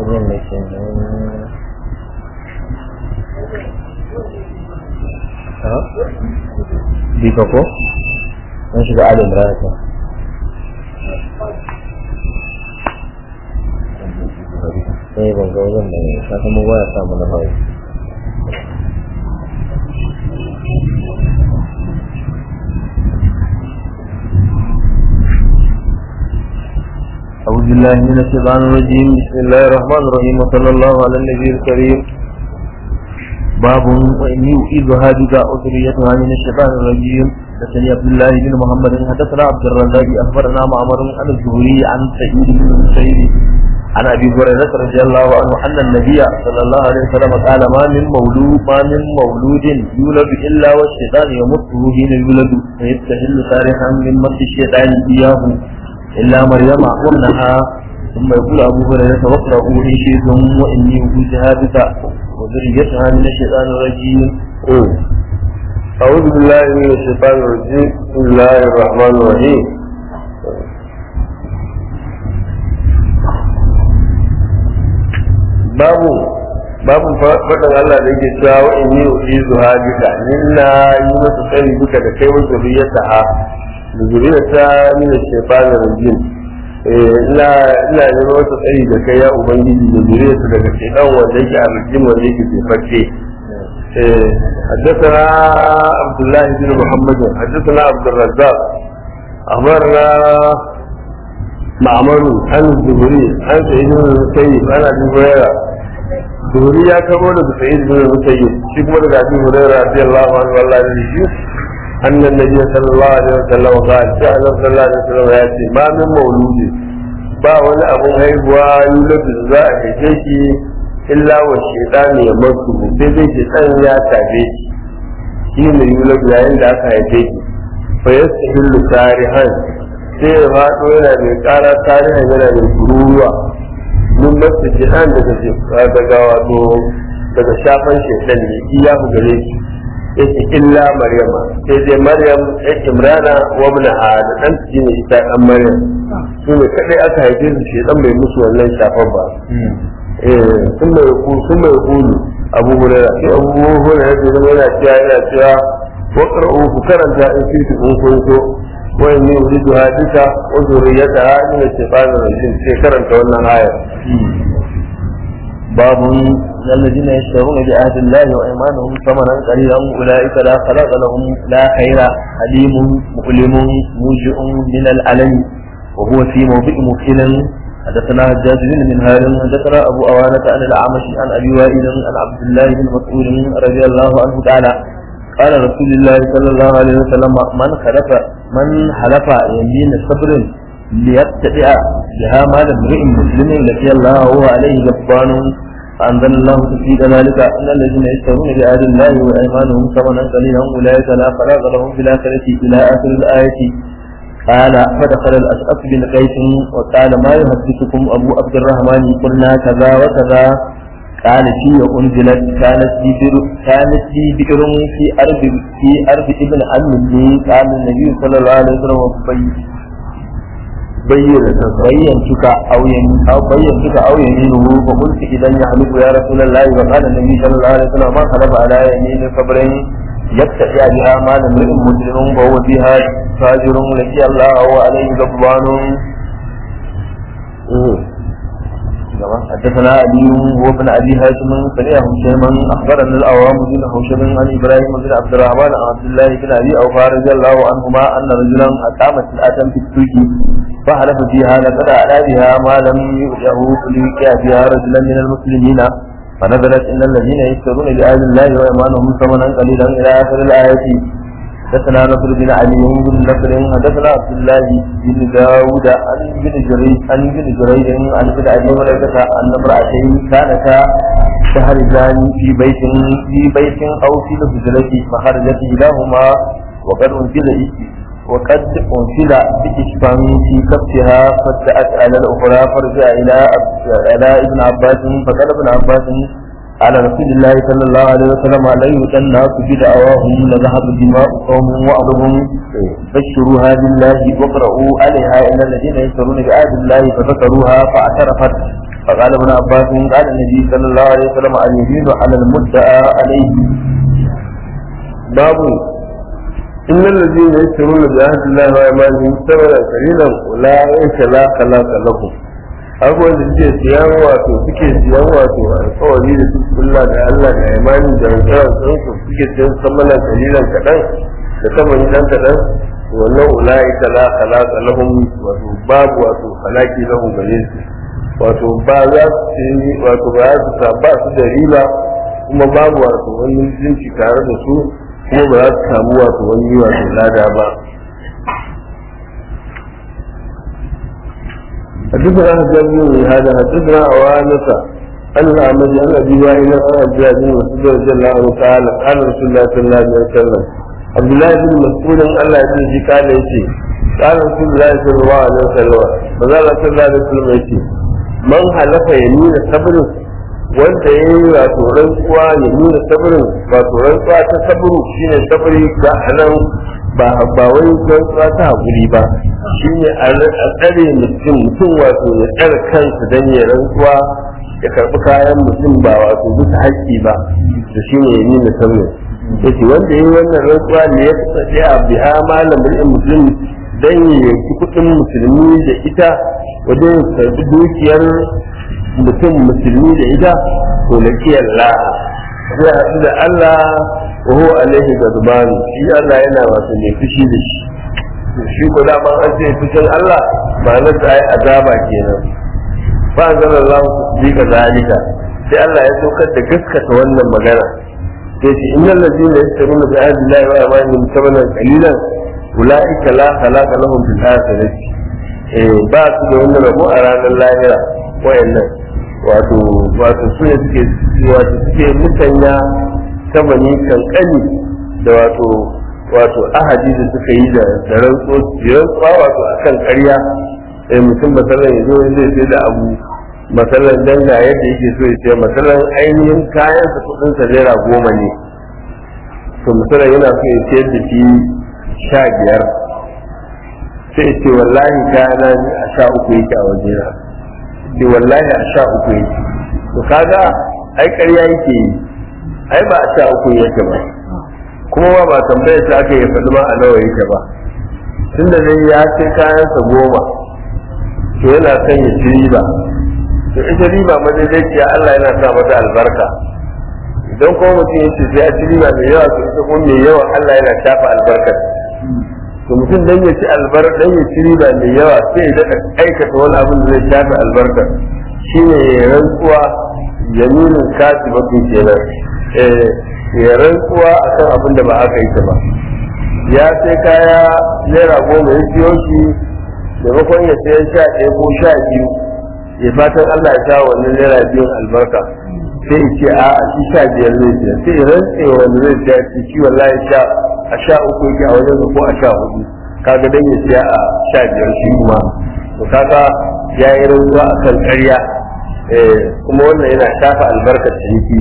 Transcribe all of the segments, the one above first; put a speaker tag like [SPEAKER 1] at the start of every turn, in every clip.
[SPEAKER 1] Wannan ne ke ha? Bika ko? An shiga Adam Rata. Sai ban ga wajen da ne, sakamakon waya samu na hawa. أعوذ بالله من الشيطان الرجيم بسم الله الرحمن الرحيم وصلى الله على النبي الكريم باب وإني أعيذها بك وذريتها من الشيطان الرجيم حدثني عبد الله بن محمد حدثنا عبد الرزاق أخبرنا معمر عن الزهري عن سعيد بن المسيب عن أبي هريرة رضي الله عنه أن النبي صلى الله عليه وسلم قال ما من مولود ما من مولود يولد إلا والشيطان يمته حين يولد فيستهل صالحا من مس الشيطان إياه إلا مريم وابنها ثم يقول أبو هريرة واقرأوا إن شئتم وإني أوتيها بك وذريتها من الشيطان الرجيم
[SPEAKER 2] أعوذ بالله من الشيطان الرجيم بسم الله الرحمن الرحيم babu babu faɗin Allah da yake cewa wa inni uizu hadika inna yi masa tsari duka da kai wa zuriyata ha da zuriyata min shaytan rajim eh ina ina yi masa tsari da kai ya ubangiji da zuriyata daga shaytan wanda yake a rajim wanda yake tsefakke eh حدثنا عبد الله بن محمد حدثنا عبد الرزاق أخبرنا معمر عن الزهري عن سعيد بن المسيب عن ابي هريره الزهري يا كبر سعيد بن المسيب شيخ مرد ابي هريره رضي الله عنه والله يجزيه ان النبي صلى الله عليه وسلم قال جاء صلى الله عليه وسلم ياتي ما من مولود ba wani abun haihuwa yuladu za a haife shi illa wa shaitani ya masu sai dai shaitan ya tabe shi shi ne yuladu yayin da aka haife shi fa yastahillu tarihan sai ya faɗo yana mai ƙara tarihin yana mai kururuwa mun masu jihan daga daga wato daga shafan shaitan ne iya ku gare shi yake illa maryama sai dai maryam ya imrana wa ibnaha da dan shi ne ita dan maryam su ne kadai aka haife su shaitan bai musu wannan shafan ba eh sun mai ku sun mai kulu abu hurairah sai abu hurairah da zama yana cewa yana cewa waqra'u ku karanta in fi kun kun so وإني أريدها بك وذريتها من الشيطان الرجيم في كرنت wannan آية
[SPEAKER 1] باب الذين يشترون بعهد الله وأيمانهم ثمنا قليلا أولئك لا خلاق لهم لا خير حليم مؤلم موجع من الألم وهو في موضع مفصل حدثنا حجاج بن منهار حدثنا أبو أوانة عن الأعمش عن أبي وائل عن عبد الله بن مسعود رضي الله عنه تعالى قال رسول الله صلى الله عليه وسلم من خلف من حلف يمين صبر ليتبع بها مال امرئ مسلم لقي الله وهو عليه غضبان فأنزل الله في ذلك أن الذين يشترون بعهد الله وأيمانهم ثمنا قليلا أولئك لا خلاق لهم في الآخرة إلى آخر الآية قال فدخل الأشعث بن قيس وقال ما يحدثكم أبو عبد الرحمن قلنا كذا وكذا قال في أنزلت كانت لي بئر كانت لي بئر في أرض في أرض ابن عم لي قال النبي صلى الله عليه وسلم
[SPEAKER 2] بين
[SPEAKER 1] بينتك أو يمين أو بينتك أو يمينه فقلت إذا يحلف يا رسول الله وقال النبي صلى الله عليه وسلم ما خلف على يمين صبر يتبع بها مال امرئ مسلم وهو فيها فاجر لقي الله وهو عليه غضبان حدثنا علي وابن ابي هاشم سمع هشيما اخبرنا الاوام بن هشيم عن ابراهيم بن عبد الرحمن عن عبد الله بن ابي اوفى رضي الله عنهما ان رجلا اقام سلعه في السوق فحلف فيها لقد اعلى بها ما لم يؤته ليوقع بها رجلا من المسلمين فنزلت ان الذين يشترون بآيات الله وايمانهم ثمنا قليلا الى اخر الايه حدثنا نصر بن علي بن نصر حدثنا عبد الله بن داود عن بن جريج عن بن جريج عن بن ابي هريره ان امراتين كانتا تهرجان في بيت في بيت او في الهجرة فخرجت كلاهما وقد انزل وقد انزل بإشفان في كفها فدأت على الاخرى فرجع الى الى ابن عباس فقال ابن عباس على رسول الله صلى الله عليه وسلم لا يؤتى الناس بدعواهم لذهب دماء قوم وأرضهم بشروها بالله واقرأوا عليها إن الذين يشترون بآيات الله فذكروها فاعترفت فقال ابن عباس قال النبي صلى الله عليه وسلم اليمين على المدعى عليه
[SPEAKER 2] babu إن الذين يشترون بعهد الله وأيمانهم ثمنا قليلا أولئك لا خلاق لهم abubuwan da suke siyan wato suke siyan wato alkawari da su kulla da Allah da imani da rantsarar su suke siyan samanan kalilan kaɗan da saman dan kaɗan wannan ulai ta la khalaqa lahum wato babu wato halaki lahum gare su wato ba za su yi wato ba za su sa ba su da riba kuma babu wato wani mutunci tare da su kuma ba za su samu wato wani wato lada ba حدثنا حجاج بن هذا حدثنا عوانة أن الأعمش عن أبي وائل عن عبد الله بن مسعود رضي الله عنه قال قال رسول الله صلى الله عليه وسلم عبد الله بن مسعود الله يجزي قال يجي قال رسول الله صلى الله عليه وسلم فقال صلى الله عليه وسلم يجي من حلف يمين صبر wanda ya yi wato rantsuwa ya nuna sabirin wato rantsuwa ta sabiru shine sabiri ga anan ba ba wai rantsuwa ta hakuri ba shine a tsare mutum mutum wato ya tsare kansa dan ya rantsuwa ya karbi kayan mutum ba wato bisa haƙƙi ba da shine ya nuna sabirin yace wanda ya yi wannan rantsuwa ne ya kasance a biha malamin musulmi dan ya yanki kuɗin musulmi da ita wajen karbi dukiyar mutum musulmi da ita to laki Allah zai haɗu da Allah wa huwa alaihi gadban shi Allah yana wato mai fushi da shi shi ko da ban an ce fushin Allah ma'anar ta ai azaba kenan fa anzalallahu tasdiqa zalika sai Allah ya saukar da gaskata wannan magana sai ce innal ladina yastaruna bi ahdi Allah wa amanihim thamanan qalilan ulaika la khalaqa lahum fil akhirati eh ba su da wani rabo a ranar lahira wayannan wato wato su ne suke wato suke mutanya samani kankani da wato wato ahadi da suka yi da da rantso rantsuwa wato akan ƙarya eh mutum masalan ya zo zai sai da abu masalan danga yadda yake so ya sai masalan ainihin kayan sa kudin sa naira goma ne to masalan yana so ya sayar da shi sha biyar sai ce wallahi kayana a sha uku yake a wajena ce wallahi a sha uku yake to kaga ai ƙarya yake yi ai ba a sha uku yake ba kuma ba ba tambayar ta aka yi faɗi ma a nawa yake ba tun da dai ya ce kayansa goma to yana son ya ci riba to ita riba madaidaiciya Allah yana sa mata albarka idan kuma mutum ya ce sai ya ci riba mai yawa to ita kuma mai yawa Allah yana shafa albarkar to mutum dan ya ci albar dan ya ci riba mai yawa sai ya daɗa aikata wani abin da zai shafi albarka shine ya rantsuwa yaminin kasi bakin kenan eh ya rantsuwa akan abin da ba aka yi ta ba ya sai kaya naira goma ya siyo shi maimakon ya sayan sha ɗaya ko sha biyu ya fatan Allah ya sa wannan naira biyun albarka sai ya ce a shi sha biyar zai siya sai ya rantsewa wanda zai siya shi wallahi sha a sha uku yake a wajen ko a sha hudu kaga dan ya siya a sha biyar shi kuma to kaga ya yi rantsuwa a kan ƙarya kuma wannan yana shafa albarkar ciniki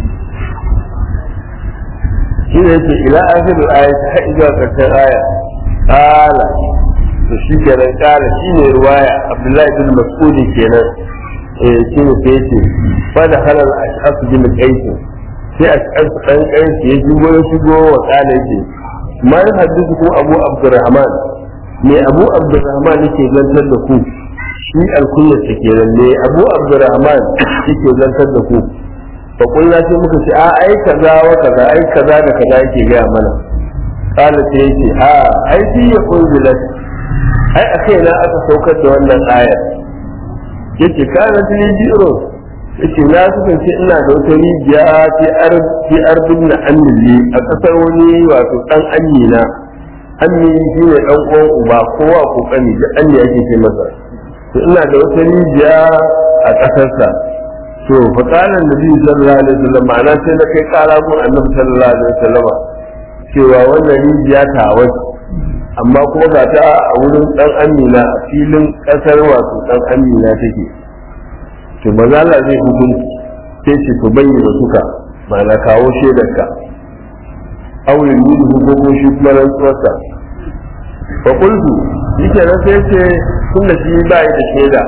[SPEAKER 2] shi ne yake ila akhirul ayat har zuwa karshen aya qala to shi kenan qala shi ne ruwaya abdullahi bin mas'ud kenan eh shi ne sai yace fa da halal ashab bin qais sai ashab dan qais ya shigo ya shigo wa qala yake ma hadithu ku abu abdurrahman me abu abdurrahman yake zantar da ku shi alkunyar ta kenan ne abu abdurrahman yake zantar da ku fa kullu sai muka ce a ai kaza wa kaza ai kaza da kaza yake ga mana qala sai yace a ai shi ya unzilat ai akai na aka saukar da wannan ayar yace kana tini biro yace na kasance ina da wata rijiya fi arbi arbin na annili a kasar wani wato dan amina ammi shi ne dan uwan uba kowa kokari da anni yake ce masa to ina da wata rijiya a kasarsa to fa kana nabi sallallahu alaihi wasallam ma'ana sai na kai kara gun annabi sallallahu alaihi wasallam cewa wannan rijiya ta wace amma kuma ga ta a wurin dan amina a filin kasar wato dan amina take to maza Allah zai hukunci sai ce to bayyana suka ma'ana kawo shaidarka aurin yi hukumo shi kuma rantsuwarsa fa kultu shi kenan sai ce tun da shi ba da shaida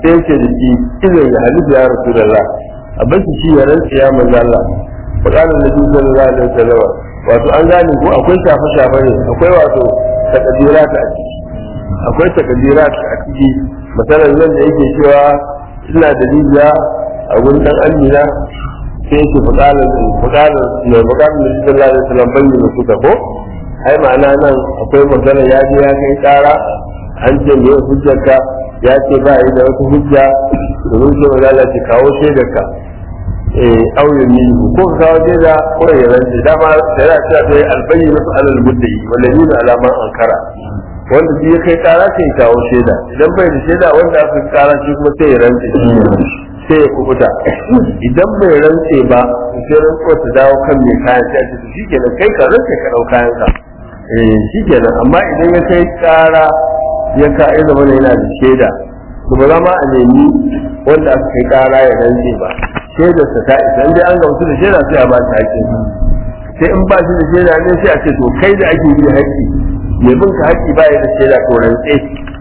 [SPEAKER 2] sai ce da shi idan ya halifu ya rasulullah a bashi shi ya rantsa ya manzo Allah fa qala nabi sallallahu alaihi wasallam wato an gane ko akwai shafe shafe ne akwai wato takaddirat a ciki akwai takaddirat a ciki misalan nan da yake cewa ina da rijiya a gurin dan amina sai yake fukalar fukalar mai fukalar da sallallahu alaihi wasallam bayyana suka ko ai ma'ana nan akwai magana ya je ya kai kara an ce me hujjarka ya ce ba yi da wata hujja domin sai magana ce kawo shaidarka eh auyin ni ko ka kawo shaida ko ya rantse dama da ya ce sai albayyana su alal muddai wallahi na alaman ankara wanda shi ya kai kara sai ya kawo shaida idan bai da shaida wanda aka kai kara shi kuma sai ya rantse sai ya kubuta idan bai rantse ba sai rantsuwa ta dawo kan mai kayan sai a ce shi kenan kai ka rantse ka dau kayan ka eh shi kenan amma idan ya kai kara ya ka ya zama yana da shaida to ba za ma a nemi wanda aka kai kara ya rantse ba shaidar sa ta isa in dai an gamsu da shaida sai a ba shi hakkin sai in ba shi da shaida ne sai a ce to kai da ake bi haƙƙi mai bin ka haƙƙi ba ya da shaida to rantse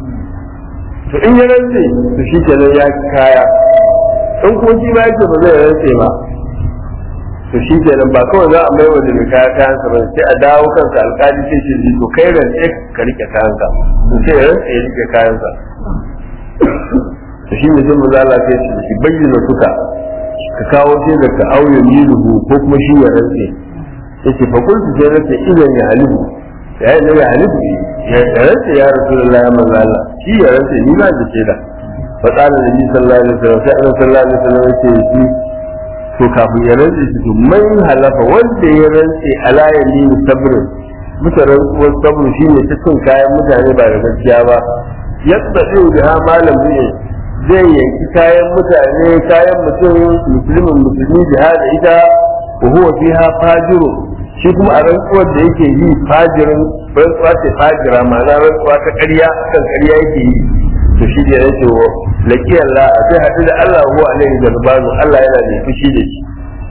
[SPEAKER 2] to in ya rantse to shi kenan ya kaya in kuma shi ba yake ba zai rantse ba to shi kenan ba kawai za a mai wa da kaya kayansa ba sai a dawo kansa alƙali sai ce to kai rantse ka rike kayanka to sai ya rantse ya rike kayansa to shi ne sai mu zala sai shi bayyana suka ka kawo sai da ka auye miluhu ko kuma shi ya rantse yace fa kuntu sai rantse idan ya halibu ya yi ya halibu ya rantse ya rasulullahi ya manzo Allah shi ya rantse ni ba da shaida fa qala nabi sallallahu alaihi wasallam sai annabi sallallahu alaihi wasallam yace shi to kafin ya rantse shi to man halafa wanda ya rantse ala yamin sabr muta rantsuwar sabr shine ta cin kayan mutane ba da gaskiya ba yadda zai da malam ne zai yanki kayan mutane kayan mutum musulmin musulmi jihada ita wa huwa fiha fajiru shi kuma a rantsuwar da yake yi fajirin rantsuwa ce fajira ma'ana rantsuwa ta ƙarya kan ƙarya yake yi to shi da yake wa laki Allah sai haɗu da Allah huwa alaihi galbanu Allah yana da fushi da shi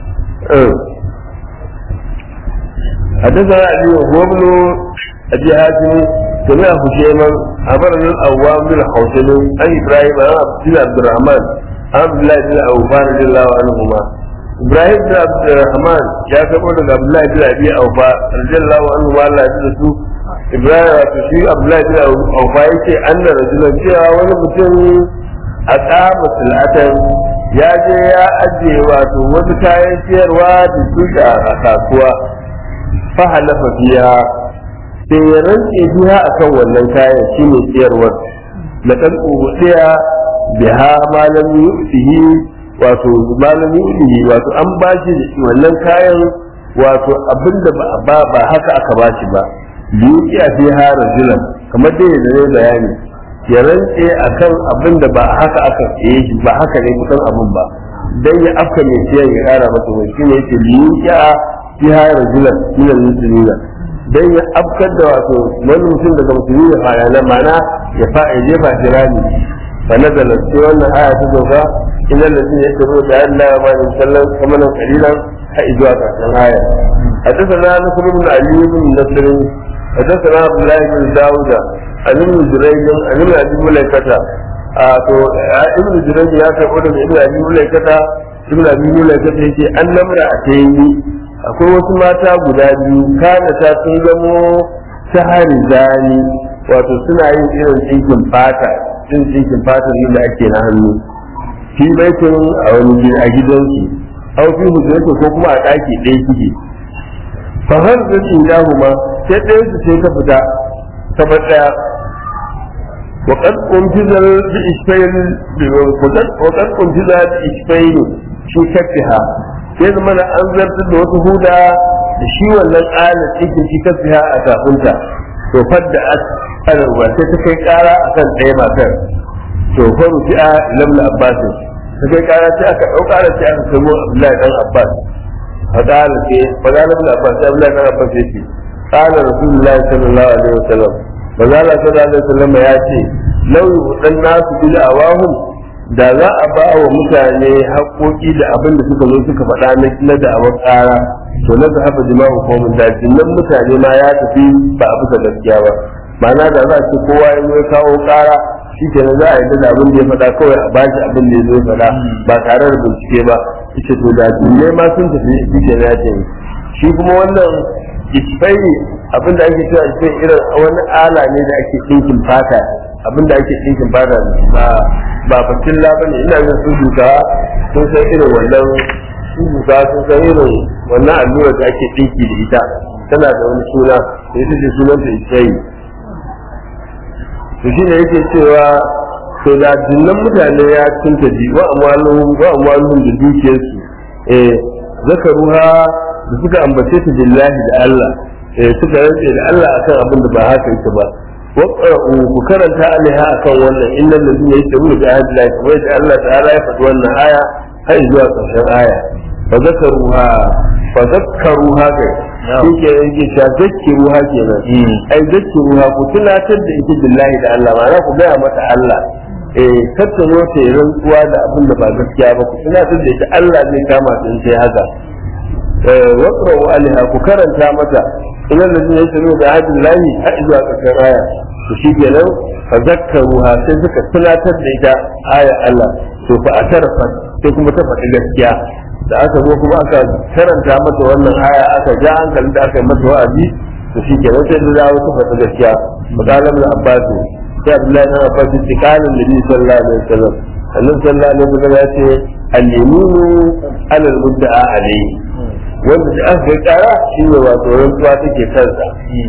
[SPEAKER 2] حدثنا علي وهو ابن ابي هاشم سمع هشيما امرنا الاوام بن حوشب عن ابراهيم بن عبد الرحمن عن عبد الله بن اوفى رضي الله عنهما ابراهيم بن عبد الرحمن يا كما عبد الله بن ابي اوفى رضي الله عنهما الله يجزيه ibrahim wato shi abdullahi bin aufa yake anna rajulan cewa wani mutum a tsaba silatan ya je ya ajiye wato wasu kayan siyarwa da suka a kasuwa fa halafa biya sai ya rantse biya akan wannan kayan shine siyarwar na kan ubudiya biha malam yu'tihi wato malam yu'tihi wato an bashi wannan kayan wato abinda ba ba haka aka bashi ba yuki a fi ha rajulan kamar dai da ne bayani ya rantse akan abin da ba haka aka tsaye shi ba haka ne kusan abin ba dan ya afka mai siyan ya kara masa wani shine yake yuki a fi ha rajulan min al-muslimina dan ya afkar da wato wani mutum daga musulmi ya fara na mana ya fa ya jefa shi rami fa nazala sai wannan aya ta doka ina ladina yatabu da Allah wa ma sallan kamalan qalilan ha izuwa karshen aya حدثنا نصر بن علي بن نصر حدثنا عبد الله بن داود عن ابن جريج عن ابن ابي مليكة to ibn jurayj ya karbo daga ibn abi mulaikata ibn abi mulaikata yace an namra a tayi akwai wasu mata guda biyu kana ta sun zamo sahari zani wato suna yin irin tsinkin fata irin tsinkin fata da ake na hannu fi baitin a wani a gidansu au fi hujjatu ko kuma a daki ɗaya kike fa har da indahuma sai ɗaya su sai ta fita ta bar ɗaya wa qad untiza bi isfayn wa qad untiza bi isfayn shi kafiha sai zama na an zartar da wata huda da shi wannan ala cikin shi kafiha a kafinta to fadda alarwa sai ta kai kara akan ɗaya matar to faru fi'a lamla abbasin ta kai kara sai aka ɗauka da sai aka kai mu abdullahi dan abbas فقال في فقال ابن عباس ابن عباس يتي قال رسول الله صلى الله عليه وسلم فقال صلى الله عليه وسلم ياتي لو يؤتى الناس بدعواهم da za a ba wa mutane haƙoƙi da abin da suka zo suka faɗa na da'awar ƙara to na zahaba jima'u komin da nan mutane ma ya tafi ba a bisa gaskiya ba ma'ana da za a ce kowa ya zo kawo ƙara shi kenan za a yi da abin da ya faɗa kawai a bashi abin da ya zo ya faɗa ba tare da bincike ba ita to da ne ma sun tafi shi kenan ya ce shi kuma wannan isfai abin da ake cewa isfai irin wani ala ne da ake ɗinkin fata abin da ake ɗinkin fata ba ba fatilla ba ne ina yin sun duka sun san irin wannan sun duka sun san irin wannan allurar da ake ɗinki da ita tana da wani suna da ita ce sunanta isfai to shi ne yake cewa to da dinnan mutane ya cinta ji wa amwaluhum wa amwaluhum da dukiyarsu eh zakaruha da suka ambace ta billahi da Allah eh suka rantse da Allah akan abin da ba haka yake ba wa qara'u ku karanta alaiha akan wannan innal ladina yashtaruna bi ahdi Allah kamar da Allah ta'ala ya faɗi wannan aya har zuwa ƙarshen aya fa zakaruha fa zakaruha kai shi ke yake cewa zakkiruha kenan ai zakkiruha ku tunatar da ita billahi da Allah ma'ana ku gaya mata Allah eh tattaro ta yi rantsuwa da abin da ba gaskiya ba ku tunatar da ita Allah zai kama ta in sai haka waqra'u alaiha ku karanta mata idan da zai yi da hadin lahi har zuwa ƙarshen aya to shi kenan fa zakkaruha sai suka tunatar da ita aya Allah to fa atarfa sai kuma ta faɗi gaskiya da aka zo kuma aka karanta mata wannan aya aka ja hankali da aka yi mata wa'azi to shi kenan sai da dawo ta faɗi gaskiya makalam da abbas sai abdullahi na abbas ce kalin nabi sallallahu alaihi wasallam annabi sallallahu alaihi wasallam ya ce al-yaminu ala al-mudda'a alayhi wanda da aka kai kara shi ne wato rantsuwa take kansa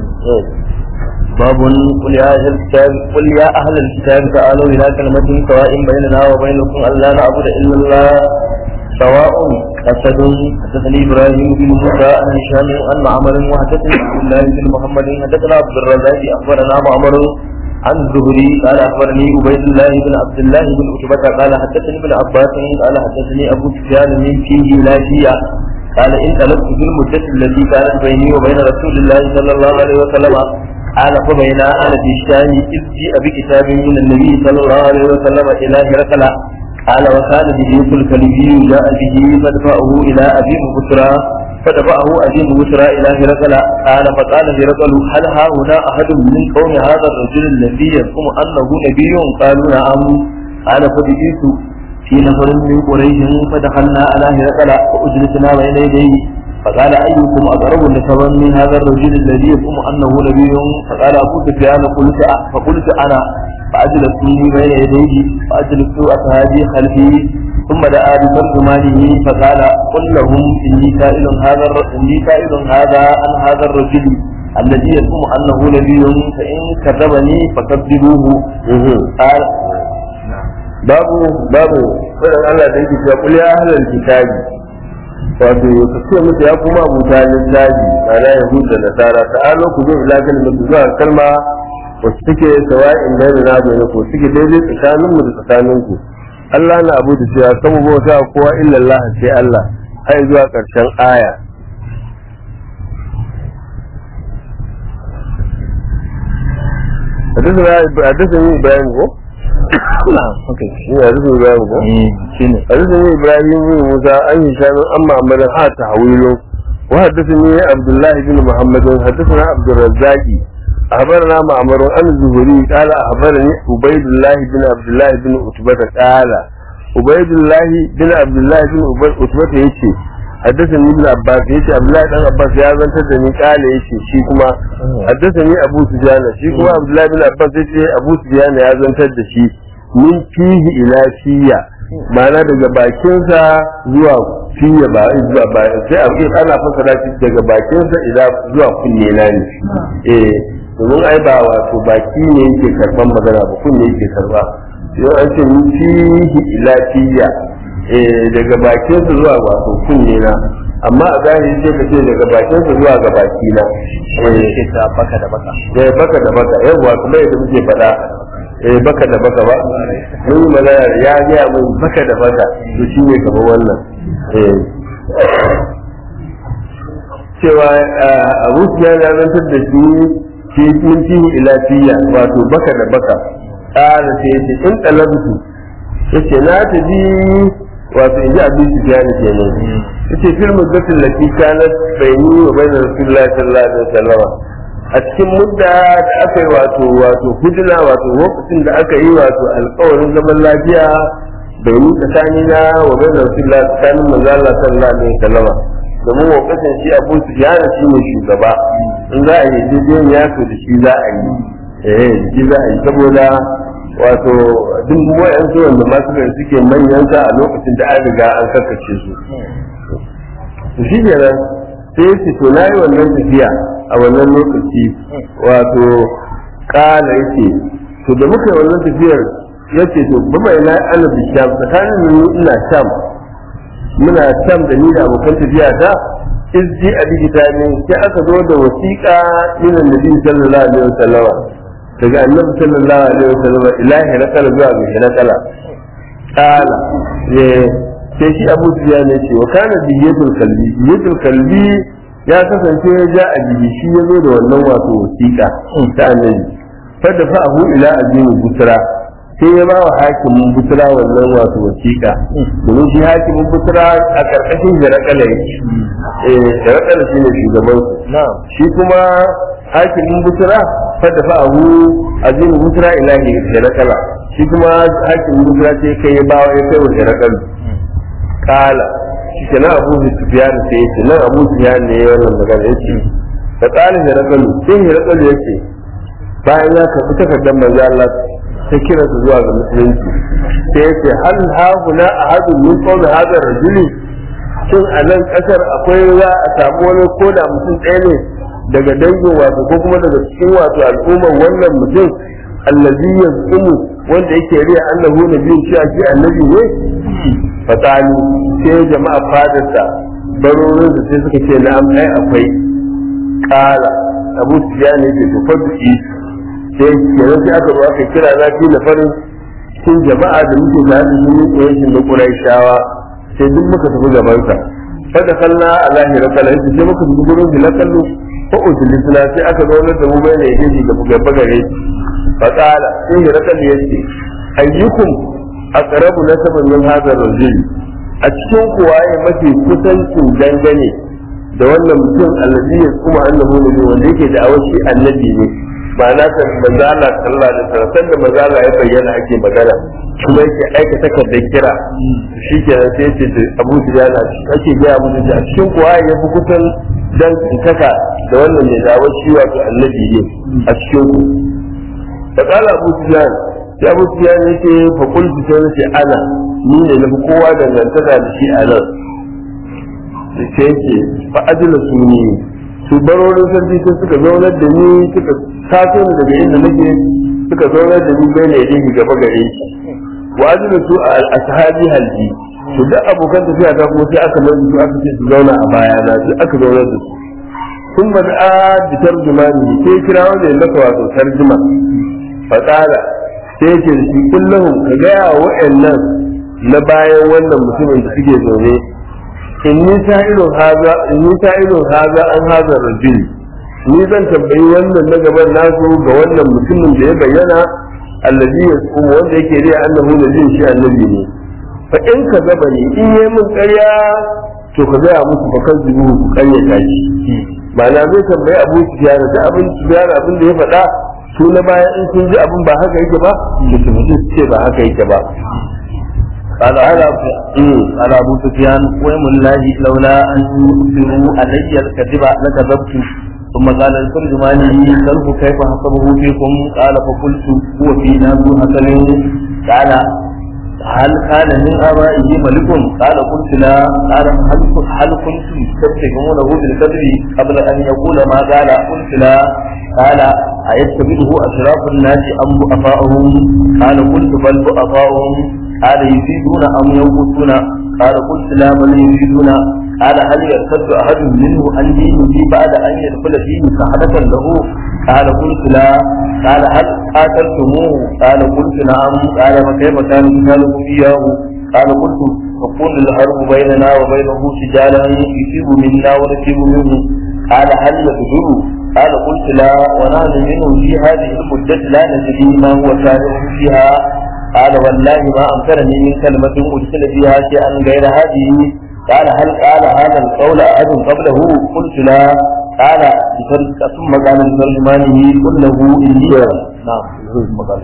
[SPEAKER 1] باب قل يا أهل الكتاب قل يا أهل الكتاب تعالوا إلى كلمة سواء بيننا وبينكم ألا نعبد إلا الله سواء أسد حدثني إبراهيم بن موسى عن هشام عن معمر وحدثني عبد الله بن محمد حدثنا عبد الرزاق أخبرنا معمر عن الزهري قال أخبرني عبيد الله بن عبد الله بن عتبة قال حدثني ابن عباس قال حدثني أبو سفيان من فيه لا شيء قال إن طلبت في المدة التي كانت بيني وبين رسول الله صلى الله عليه وسلم قال فبين أنا في الشام إذ جيء بكتاب من النبي صلى الله عليه وسلم إلى هرقل قال وكان بديق الكلبي جاء به فدفعه إلى أبي بكرى فدفعه أبي بكرى إلى هرقل قال فقال هرقل هل ها هنا أحد من قوم هذا الرجل الذي يزعم أنه نبي قالوا نعم قال فبئت في نفر من قريش فدخلنا على هرقل فأجلسنا بين يديه فقال أيكم أقرب نسبا من هذا الرجل الذي يزعم أنه نبي فقال أبو سفيان قلت فقلت أنا فأجلسوني بين يديه فأجلست أصحابي خلفي ثم دعا بترجمانه فقال قل لهم إني سائل هذا إني سائل هذا عن هذا الرجل الذي يزعم أنه نبي فإن كذبني فكذبوه قال
[SPEAKER 2] babu babu wannan Allah da yake cewa kul ya ahlal kitabi wato ka ce musu ya kuma abuta littafi ma'ana yahudu da nasara ta'alo ku zo ila kalmar zuwa kalma wasu suke sawa'in da na bai ku suke daidai tsakanin mu da tsakanin ku Allah na abu da cewa kama bauta kowa illa Allah sai Allah har zuwa karshen aya حدثني إبراهيم هو حدثني إبراهيم هو حدثني إبراهيم بن موسى أن هشام أما عمل ها تحويل وحدثني عبد الله بن محمد حدثنا عبد الرزاق أخبرنا معمر عن الزهري قال أخبرني عبيد الله بن عبد الله بن عتبة قال عبيد الله بن عبد الله بن عتبة يشي حدثني ابن عباس يشي عبد الله بن عباس يا زن تدني قال يشي شي كما حدثني أبو سفيان شي كما عبد الله بن عباس يشي أبو سفيان يا زن تدشي min fihi ila fiya ma'ana daga bakinsa zuwa fiya ba zuwa ba sai a ce ana fasara shi daga bakinsa ila zuwa kunne na ne eh domin ai ba wato baki ne yake karban magana ba kunne yake karba yau an ce min fihi ila fiya eh daga bakinsa zuwa wato kunne na amma a zahiri sai ka ce daga bakinsa zuwa ga baki na
[SPEAKER 1] eh baka da baka
[SPEAKER 2] eh baka da baka yawa kuma yadda muke faɗa eh baka da baka ba mun yi magana ya gaya mun baka da baka to shi ne kamar wannan eh cewa abu ya zantar da shi fi min fihi ila fiya wato baka da baka ƙara sai yace in talabtu yace na ta ji wato in ji abin su biya ne kenan yace fil muddatin lati kanat bayni wa bayna rasulillahi sallallahu alaihi wasallam a cikin mudda da aka yi wato wato hudula wato lokacin da aka yi wato alkawarin zaman lafiya bai ni tsakanina wa bai rasulullah tsakanin manzo Allah sallallahu alaihi wasallam domin lokacin shi Abu Sufyan shi ne shugaba in za a yi daidai ya to da shi za a yi eh shi za a yi saboda wato duk wayan su wanda masu da suke manyan sa a lokacin da an riga an karkace su to shi ne sai ya ce to na yi wannan tafiya a wannan lokaci wato kala yake to da muka yi wannan tafiyar ya ce to ba mai na ana bisham tsakanin ni ina sham muna sham da ni da abokan tafiya ta izji a digita ne sai aka zo da wasiƙa min annabi sallallahu alaihi wasallam daga annabi sallallahu alaihi wasallam ilahi rakala zuwa ga rakala kala sai shi abu ya ne ce wa kana diyatul kalbi diyatul kalbi ya kasance ya ja a jiki shi ya zo da wannan wato wasiƙa ta annabi fadda fa abu ila azimi busra sai ya ba wa hakimin busra wannan wato wasiƙa domin shi hakimin busra a karkashin jarakala yake eh jarakala shine shugaban su shi kuma hakimin busra fadda fa abu azimi busra ilahi jarakala shi kuma hakimin busra sai kai ya ba wa ya kai wa jarakala kala shi na abu sufyan sai yace nan abu sufyan ne wannan magana yace fa kala da rakalu sai ya rakalu yace bayan ya karbi takardar manzo Allah ta kira su zuwa ga musulunci sai yace hal hauna ahadun min qawli hadha rajuli shin a nan kasar akwai za a samu wani koda mutum ɗaya ne daga dangin wato ko kuma daga cikin wato al'ummar wannan mutum allazi yazqumu wanda yake riya annahu nabiyyu shi a shi annabi ne fatani sai jama'a fadarsa barorin da sai suka ce na'am ai akwai kala abu sufyan ne ke tofar da shi sai kenan sai aka zo aka kira na fi na farin cikin jama'a da muke tare da sun yi yankin da quraishawa sai duk muka tafi gaban sa fada kalla alahi rakala yace sai muka tafi gurin hilakallu ko ujulisna sai aka zo da mu bai ne yake gaba gaba gare shi fa kala sai hilakallu yace ayyukum aqrabu nasaban min hadha ar-rajul a cikin kuwa ya mafi kusancin dangane da wannan mutum allazi ya kuma annabi ne wanda yake da awashi annabi ne ba na san manzo Allah sallallahu alaihi wasallam sanda manzo Allah ya bayyana ake magana kuma yake aika takardar kira shikenan sai ce Abu Sufyan ake ga Abu Sufyan a cikin kuwa ya fi kusan dan kaka da wannan ne da awashi wato annabi ne a cikin ku da kala Abu Sufyan sai abu ya ne ke fakul sai na ce ana ni ne na fi kowa dangantaka da shi a nan da ke yake fa ajila su ne su barorin sarki sai suka zaunar da ni suka taso ni daga inda nake suka zaunar da ni bai ne yake gaba gare shi wa ajila su a ashabi halji to duk abokan tafiya ta kuma sai aka mai su aka ce su zauna a baya na sai aka zaunar da su sun ba da bi tarjumani sai kira wanda ya maka wato tarjuma fa sai yake da shi kullum ka gaya wa wa'annan na bayan wannan mutumin da suke zaune in ni sa'ilun haza in ni sa'ilun haza an haza rajul ni zan tambayi wannan na gaban nasu ga wannan mutumin da ya bayyana allazi yasum wanda yake riya annahu nabiyin shi annabi ne fa in ka zaba ni in yi min ƙarya to ka gaya musu fa kan zubu ku ƙaryata shi ma'ana zai tambayi abu su da abin su abin da ya faɗa su na baya in sun ji abin ba haka yake ba to su mutu su ce ba haka yake ba
[SPEAKER 1] قال على قال أبو سفيان ويم الله لولا أن يؤثروا علي الكذب لكذبت ثم قال الترجماني سلف كيف حسبه فيكم قال فقلت هو فينا ذو حسن قال هل كان من آبائه ملك قال قلت لا قال هل هل كنتم تتهمونه بالكذب قبل أن يقول ما قال قلت لا قال أيتبعه أشراف الناس أم ضعفاؤهم قال قلت بل ضعفاؤهم قال يفيدون أم ينقصون قال قلت لا بل يفيدون قال هل يرتد أحد منه عن دينه بعد أن يدخل فيه سحرة له قال قلت لا قال هل قاتلتموه قال قلت نعم قال فكيف كان قتالكم إياه قال قلت تكون الحرب بيننا وبينه سجالا يصيب منا ونصيب منه قال هل يقدر قال قلت لا ونحن منه في هذه المدة لا ندري ما هو كائن فيها قال والله ما أمكنني من كلمة أرسل فيها شيئا غير هذه قال هل قال هذا القول أحد قبله قلت لا قال بفرق ثم قال لترجمانه قل له اني نعم ثم قال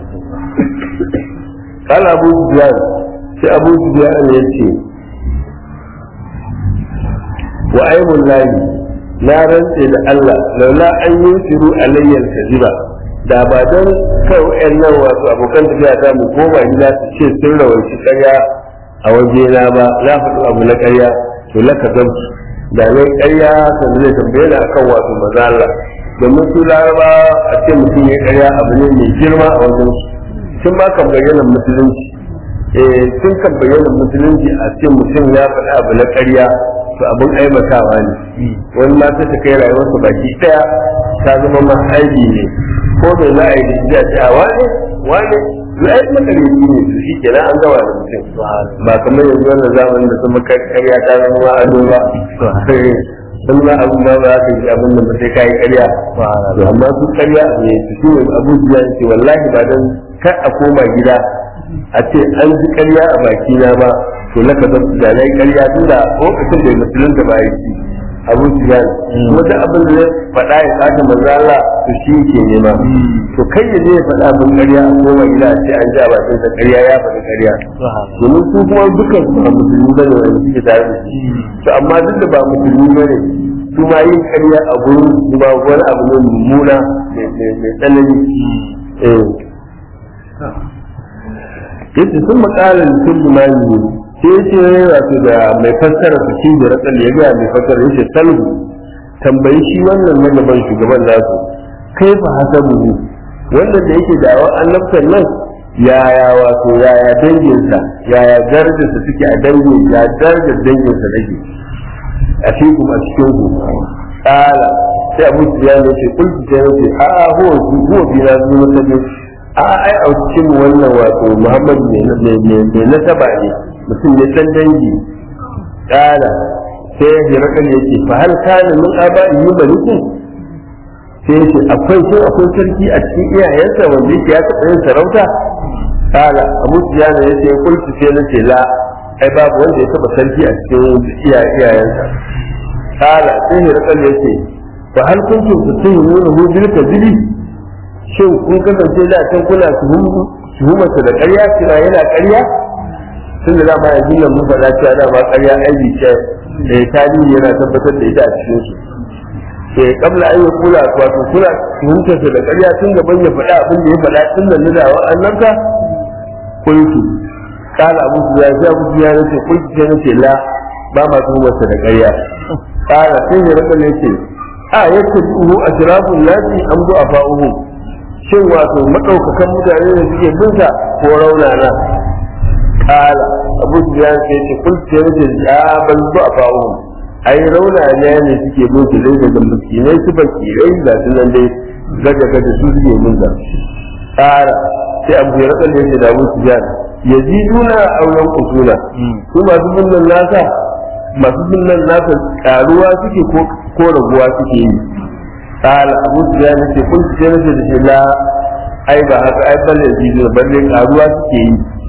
[SPEAKER 2] قال ابو سفيان sai abu sufyan ya ce wa aibun lahi na rantse da Allah laula an yi shiru alayyar kaziba da ba don kai wa'annan wasu abokan tafiya ta mu koma gida su ce sun rawanci karya a waje na ba na faɗi abu na karya to laka zan da ne karya sannan zai tambaye ni akan wasu maza Allah domin su laraba a ce mutum ya karya abu ne mai girma a wajen su sun ma kan bayyana musulunci eh sun kan bayyana musulunci a ce mutum ya faɗi abu na karya to abin aibatawa ne wani ma ta kai rayuwarsa baki ɗaya ta zama ma aibi ne ko bai za a yi da ce a wane wane ya yi makareci ne su shi kenan an gawa da mutum ba kamar yanzu wannan zamanin da kuma karya ta zama ma ado ba sun ma abin ba za ka yi abin da ba sai ka yi karya to amma su karya ne su shi ne abubuwa ce wallahi ba dan kar a koma gida a ce an ji karya a baki na ba to laka zan da na yi karya tun da lokacin da musulun da ba ya ci abu su ya wata abin da zai faɗa ya kata manzo Allah to shi ke nema to kai ya je ya faɗa abin karya a koma gida a ce an ji a bakin sa karya ya faɗi karya domin su kuma dukkan su ba musulmi bane wanda suke tare da shi to amma duk da ba musulmi bane su ma yin karya a gurin su ba wani abu ne mummuna mai tsanani eh yace sun makala mutum jimani sai yace wato da mai fassara su shi da rakal ya ga mai fassara yace salhu tambayi shi wannan na gaban shugaban nasu kai fa hasabu wannan da yake da annabtan nan yaya wato yaya danginsa yaya darajarsa suke a dangin ya darajar danginsa take a cikin a cikin ku kala sai abu ya ne ce kulki sai ne ce a huwa huwa bi na zuwa ta a ai a cikin wannan wato Muhammad ne nasaba ne mutum ne san dangi kala sai ya rakan yake fa hal kana min aba'i yubalikun sai yake akwai sai akwai sarki a cikin iyayensa wanda yake ya taɓa yin sarauta kala abu sufyan ya ce kulki sai na ce la ai babu wanda ya taɓa sarki a cikin iyayensa kala sai ya rakan yake fa hal kuntum tusayyuna hu bil kadhibi shin kun kasance da can kuna tuhumarsa da ƙarya cewa yana ƙarya tun da dama yanzu nan mun faɗa cewa dama ƙarya aibi ce da tarihi yana tabbatar da ita a cikin su ke kabla an yi kula wato kuna tuhumtarsa da ƙarya tun gaban ya faɗa abin da ya faɗa tun da nuna wa annabta kulki kala abu su ya abu su ya nace kulki sai nace la ba ma tuhumarsa da ƙarya kala sai ya rasa ne ce a yake uhu ashrafun nasi am du'afa'uhu shin wato maɗaukakan mutane da suke binsa ko raunana kala abu su ya ce ce kun ce ne ya ban zu a fawo ai raunana ne suke bin su dai daga miskinai su bakirai ga su nan dai daga gaga su suke binsa kala sai abu ya rasa ne da abu su ya yaziduna auren kusuna su masu binnan nasa masu binnan nasa karuwa suke ko raguwa suke yi قال أبو سفيان يقول قلت جنة لا أي با هكا أي بل يزيدون بل يقاروا سكي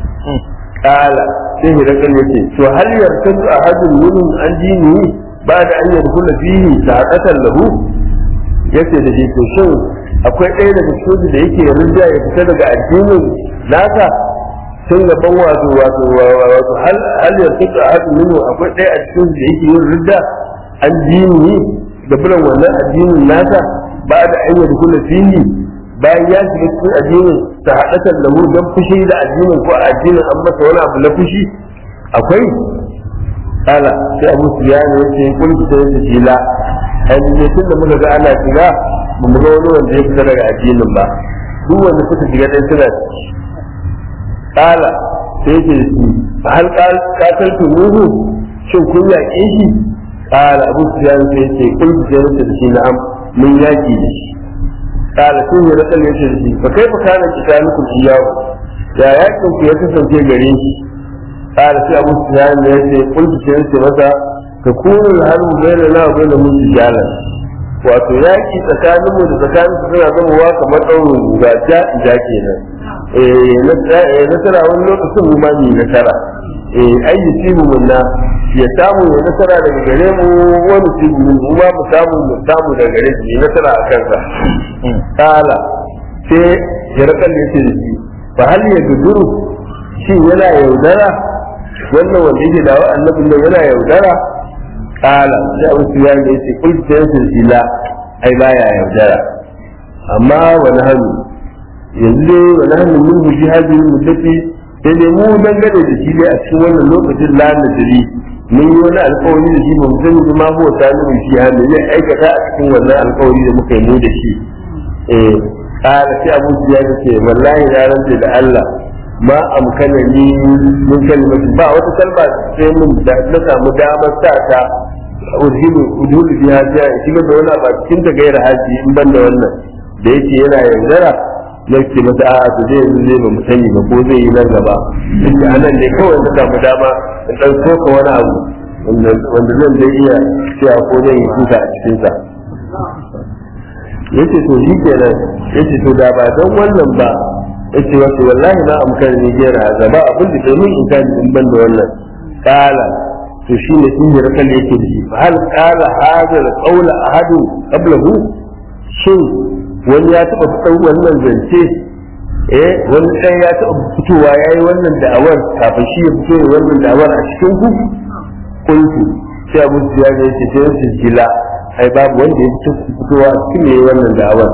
[SPEAKER 2] قال سيه رجل يقول شو هل يرتد أحد منهم عن دينه بعد أن يدخل فيه ساعة له yace da shi to shin akwai ɗaya daga cikin da yake rinja ya fita daga addinin nasa tun gaban wato wato wato hal hal yartadu ahadun minhu akwai ɗaya a cikin da yake yin ridda an dini da biran wannan addinin nasa ba da an yi kula fili bayan ya shiga cikin addinin ta haɗatar da mu don fushi da addinin ko addinin an masa wani abu na fushi akwai kala sai abu su ya ne yace kun ki sai da kila ai ne tun da muka ga ana shiga ba mu ga wani wanda ya fita daga addinin ba duk wanda suka shiga dai suna kala sai ce shi hal qataltu nuhu shin kun yaƙe shi قال أبو سفيان سيتي قلت سيرت في نعم من ياكي قال سوه رسل يشرسي فكيف كان قتالكم إياه يا ياكم في يتسن في غريش قال سي أبو سفيان يتي قلت سيرت متى تكون الحرب بيننا وبينهم سجالا wato yaki tsakanin mu da tsakanin su suna zama wa kamar ɗaurin guga ja ja kenan eh nasara wani lokacin mu ma ni nasara eh ai yusibu minna ya samu ya nasara daga gare mu wani yusibu min mu ma mu samu mu samu daga gare shi nasara a kansa kala sai ya rakan ya ce da shi fa hal ya guduru shi yana yaudara wannan wanda yake dawo annabin nan yana yaudara kala sai abu su ya ce ce kul sai ila ai baya yaudara amma wani hannu yanzu dai wani hannu mun guji hajjin muddati sai dai mu dangane da shi ne a cikin wannan lokacin la nadri mun yi wani alkawari da shi ba mu sani ba ma ko ta nuna shi hannu zai aikata a cikin wannan alkawari da muka yi mu da shi eh kala sai abu su ya ce wallahi na rantse da Allah ma amkana ni mun kalmatu ba wata kalma sai mun da na samu damar sa ta udhilu udhilu biha ja shiga da wani ba cikin ta gaira haji in ban da wannan da yake yana yaudara nake masa a'a to zai yanzu zai ba mu sani ba ko zai yi nan gaba yake anan ne kawai na samu dama in dan soka wani abu wanda zan zai iya cewa ko zai yi kuka a cikin sa yace to shi kenan yace to da ba don wannan ba yace wato wallahi na amkar ni gera haza ba abin da ke min in ka in ban da wannan kala to shi ne in yi rakal yake da shi hal kala hadal qawla ahadu qablahu shin wani ya taba fitar wannan zance eh wani sai ya taba fitowa yayi wannan da'awar kafin shi ya fito wannan da'awar a cikin ku kuntu sai abu ya ga yake sai su jila ai babu wanda ya fito fitowa cikin yayi wannan da'awar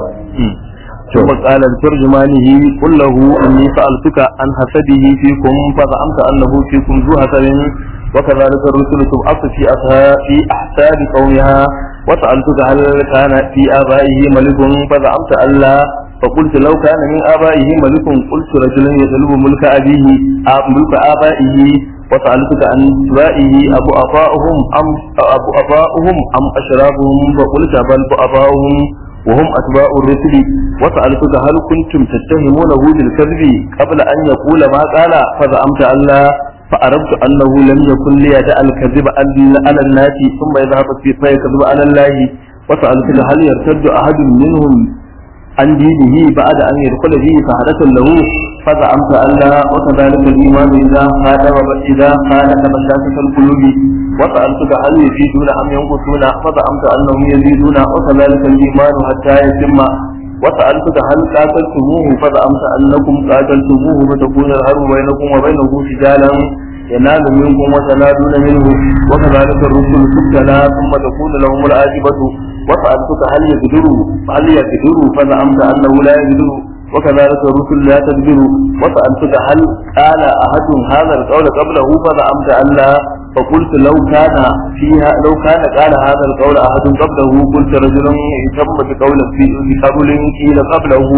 [SPEAKER 1] ثم قال لترجمانه قل له اني سالتك عن حسده فيكم فزعمت انه فيكم ذو حسد وكذلك الرسل تبعث في في احساب قومها وسالتك هل كان في ابائه ملك فزعمت الا فقلت لو كان من ابائه ملك قلت رجل يطلب ملك ابيه ملك ابائه وسألتك عن سوائه أبو أباؤهم أم أبو أباؤهم أم أشرابهم فقلت بل أباؤهم وهم أتباع الرسل وسألتك هل كنتم تتهمونه بالكذب قبل أن يقول ما قال فزعمت أن لا فعرفت أنه لم يكن ليدع الكذب على الناس ثم يذهب فيكذب على الله وسألتك هل يرتد أحد منهم عن دينه بعد أن يدخل فيه فحدث له فزعمت أن لا وكذلك الإيمان إذا خالف إذا خالف مشاكل القلوب وسألتك هل يزيدون أم ينقصون فزعمت أنهم يزيدون وكذلك الإيمان حتى يتم وسألتك هل قاتلتموه فزعمت أنكم قاتلتموه فتكون الحرب بينكم وبينه سجالا ينال منكم وتنالون منه وكذلك الرسل تبتلى ثم تكون لهم العاقبة وسألتك هل يقدروا هل يقدروا فزعمت أنه لا يقدر وكذلك الرسل لا تقدر وسألتك هل قال أحد هذا القول قبله فزعمت أن لا فقلت لو كان فيها لو كان قال هذا القول أحد قبله قلت رجل يتم بقول في بقول قيل قبله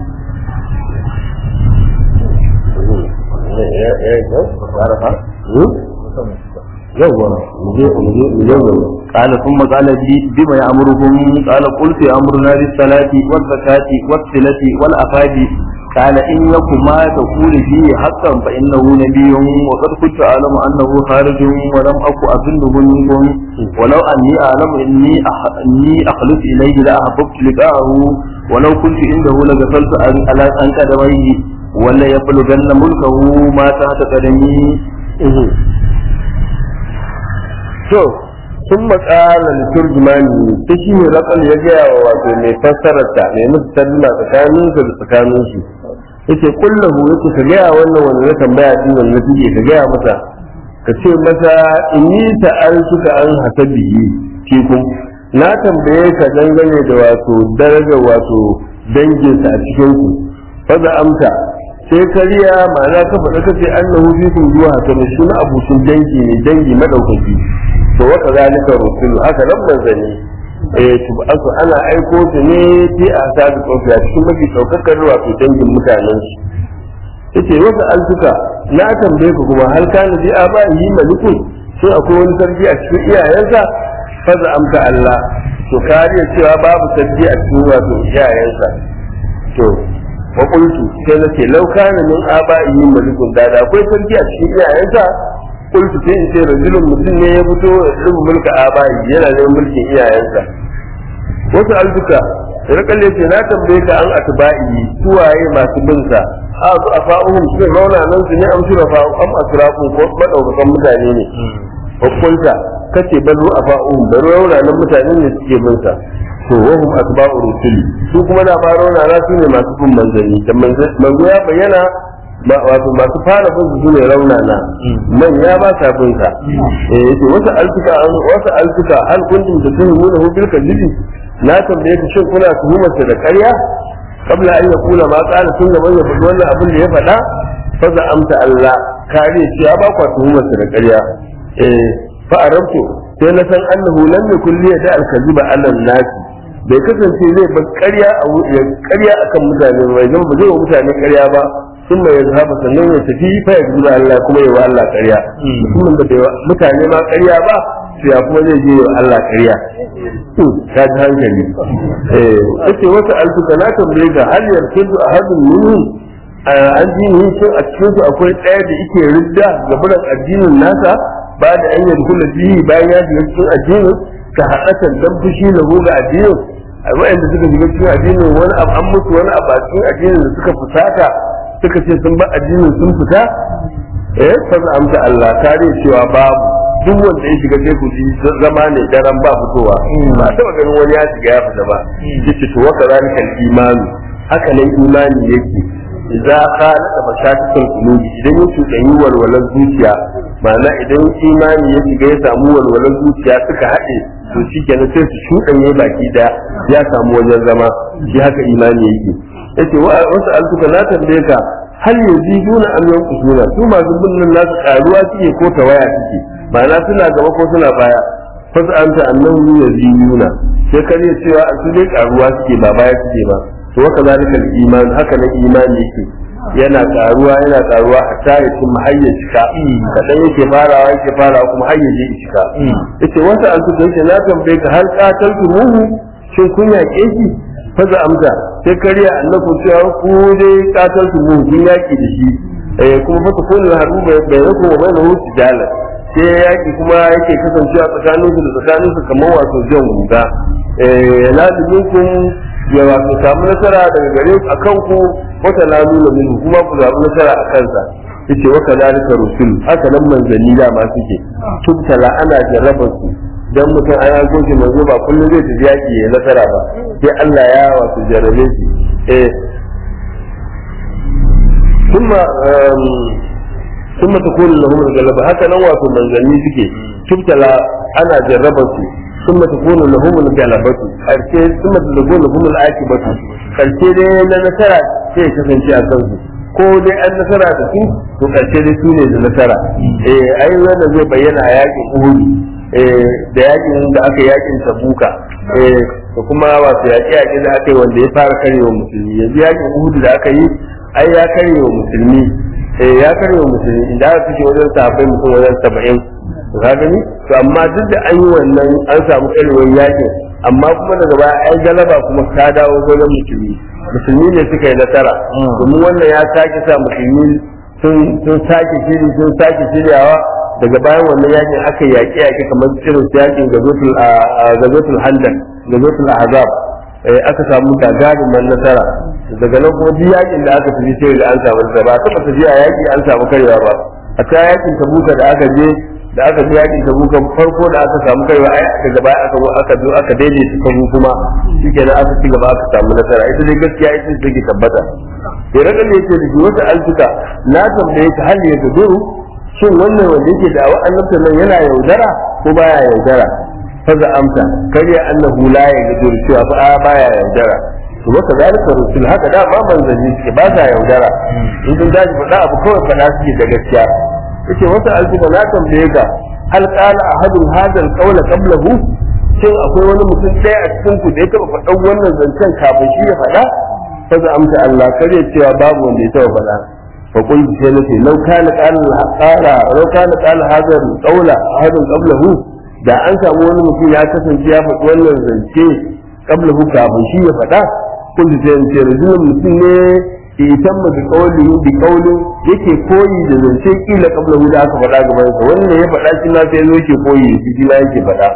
[SPEAKER 1] قال ثم قال لي بما يأمركم قال قلت يأمرنا بالصلاة والزكاة والصلة والأفاد قال إن يكن ما تقول فيه حقا فإنه نبي وقد كنت أعلم أنه خارج ولم أكن أظنه منكم ولو أني أعلم إني أح... إني أخلص إليه لأحببت لقاءه ولو كنت عنده لغفلت على أن قدميه ولا يبلغن ملكه ما تحت قدمي
[SPEAKER 2] to sun matsala da turjumani ta shi ne rakal ya gaya wa wato mai fassararta mai musu talluna tsakanin su da tsakanin su yace kullahu yace ka gaya wannan wanda ya tambaya din wannan suke ka gaya masa ka ce masa inni ta'altuka an hasabihi fikum na tambaye ka dangane da wato darajar wato danginsa a cikin ku fa amsa sai kariya ma'ana ka faɗa ka ce annahu fikum zuwa hasabi shi na abucin dangi ne dangi madaukaki to waka zalika rusulu haka nan manzanni eh to asu ana aiko su ne fi a sabi kofi a cikin mafi daukakar wato dangin mutanen su yace wata altuka na tambaye ku kuma hal kana fi abahi malikun sai akwai wani sarki a cikin iyayensa faza amsa Allah to kariya cewa babu sarki a cikin wato iyayensa to wa qultu sai nace law kana min abahi malikun da da akwai sarki a cikin iyayensa kultu sai in ce rajulun mutum ne ya fito irin mulka abayi yana neman mulkin iyayensa wasu albuka da kalle ce na tambaye ka an atba'i suwaye masu bin sa a su a fa'uhum sun rauna nan su ne amshi da fa'u am asrafun ko madaukakan mutane ne hukunta kace bazu a fa'uhum da rauna nan mutane ne suke bin sa to wahum asba'u rusuli su kuma da ba rauna na su ne masu bin manzanni da manzo ya bayyana wato masu fara bin su ne rauna na manya ba sa bin sa eh yace wata alfika wata alfika hal kuntum tatuhumuna hu bil kadhibi na tambaye ku shin kuna tuhumar da ƙarya kabla an ya kula ma kana tun gaban ya faɗi wannan abin da ya faɗa fa za amsa Allah kare cewa ba kwa tuhumar da ƙarya eh fa arabtu sai na san annahu lam yakul li da al-kadhiba ala nasi bai kasance zai bar ƙarya a ƙarya akan mutane ba zan ba zai wa mutane ƙarya ba sun mai zaba sannan ya tafi fa ya zuwa Allah kuma ya wa Allah ƙarya mutumin da bai mutane ma ƙarya ba to ya kuma zai je wa Allah ƙarya to ta ji hankali eh yace wata alfuka na tambaye ga hal yarkudu ahadun minhum an dini shin a cikin su akwai ɗaya da yake ridda ga buran addinin nasa ba da an yarkula bihi bayan ya shiga cikin addinin ka haɗatan dan fushi na ga addinin a wa'anda suka shiga cikin addinin wani abu an mutu wani abu a cikin addinin da suka fusata suka ce sun ba addinin sun fita eh fa amsa Allah kare cewa babu duk wanda ya shiga sai ku ji zama ne daren ba fitowa ba taba ganin wani ya shiga ya fita ba yace to waka zalika imani haka nan imani yake idza qala da mashakikul qulubi idan ya cuɗanyi walwalar zuciya ma'ana idan imani ya shiga ya samu walwalar zuciya suka haɗe to shi kenan sai su shuɗanye baki da ya samu wajen zama shi haka imani yake yace wa wasu altuka na tambaye ka hal yaziduna am yanqusuna su masu binnin nasu karuwa suke ko tawaya suke ma'ana suna gaba ko suna baya fasa anta annahu yaziduna sai ka ne cewa a su dai karuwa suke ba baya suke ba to haka zalika iman haka na imani yake yana karuwa yana karuwa hatta ya cin hayya cika kadan yake farawa yake farawa kuma hayya je cika yace wata an tuka yake na tambaye ka har qataltu muhu shin kun yaƙe shi faza amsa sai kariya annabi cewa ku dai qataltu muhu kun yaƙi da shi eh kuma fa kullu haru bai bai ko bai na wuce jalan sai yaƙi kuma yake kasancewa tsakanin su da tsakanin su kamar wato jan guga eh la kun ya wato samu nasara daga gare ku akan ku wata la nuna min kuma ku samu nasara a kansa yace wa kadalika rusul haka nan manzanni da ma suke tubtala ana jarraba su dan mutum an yanko shi manzo ba kullum zai tafi yaki ya nasara ba sai Allah ya wato jarrabe shi eh kuma ثم تكون لهم الغلبة هكذا wato manzanni suke tubtala ana jarraba su ثم تكون لهم الغلبة karshe ثم تكون لهم العاقبة karshe dai na nasara sai kasance a kansu ko dai an nasara da su to karshe dai su ne da nasara eh ai wanda zai bayyana a yakin Uhud eh da yakin da aka yakin Tabuka eh da kuma wato yaki yaki da aka yi wanda ya fara karewa musulmi yanzu yakin Uhud da aka yi ai ya karewa musulmi eh ya karewa musulmi inda aka kashe wajen sahabbai mutum wajen 70 to ka gani to amma duk da an yi wannan an samu karewar yakin amma kuma daga baya ai galaba kuma ta dawo wajen musulmi musulmi ne suka yi nasara domin wannan ya sake sa musulmi sun sake shiri sun sake shiryawa daga bayan wannan yakin aka yaƙi yaƙi kamar irin su yakin gazotul handan gazotul azab aka samu gagarumin nasara daga nan kuma duk yakin da aka tafi sai da an samu nasara ba taɓa tafiya yaƙi an samu karewa ba a ta yakin tabuka da aka je da aka ji yakin tabuka farko da aka samu kaiwa ai aka gaba aka zo aka zo aka daidaita kabu kuma shikenan aka ci gaba aka samu nasara ita dai gaskiya ita ce take tabbata sai raga ne yake da wata alfuka na tambaye ka hal ya guduru shin wannan wanda yake da awa annabta nan yana yaudara ko baya yaudara faza amsa kariya annahu la ya guduru cewa fa baya yaudara to wata zalika rusul haka da ma manzanni suke ba sa yaudara in sun dace faɗa abu kawai faɗa suke da gaskiya yace wata alfuka na tambaye ka hal qala ahadun hadha alqawla qablahu shin akwai wani mutum ɗaya a cikin ku da ya taɓa faɗan wannan zancen kafin shi ya faɗa fa za amsa Allah kare cewa babu wanda ya taɓa faɗa fa qul sai nace law kana qala qala law kana qala hadha alqawla ahadun qablahu da an samu wani mutum ya kasance ya faɗi wannan zance qablahu kafin shi ya faɗa kun sai ce rajulun mutum ne itan ma bi qawli bi qawli yake koyi da zance kila kabla da aka faɗa gaban sa wanda ya faɗa shi ma sai zo yake koyi shi shi ma yake faɗa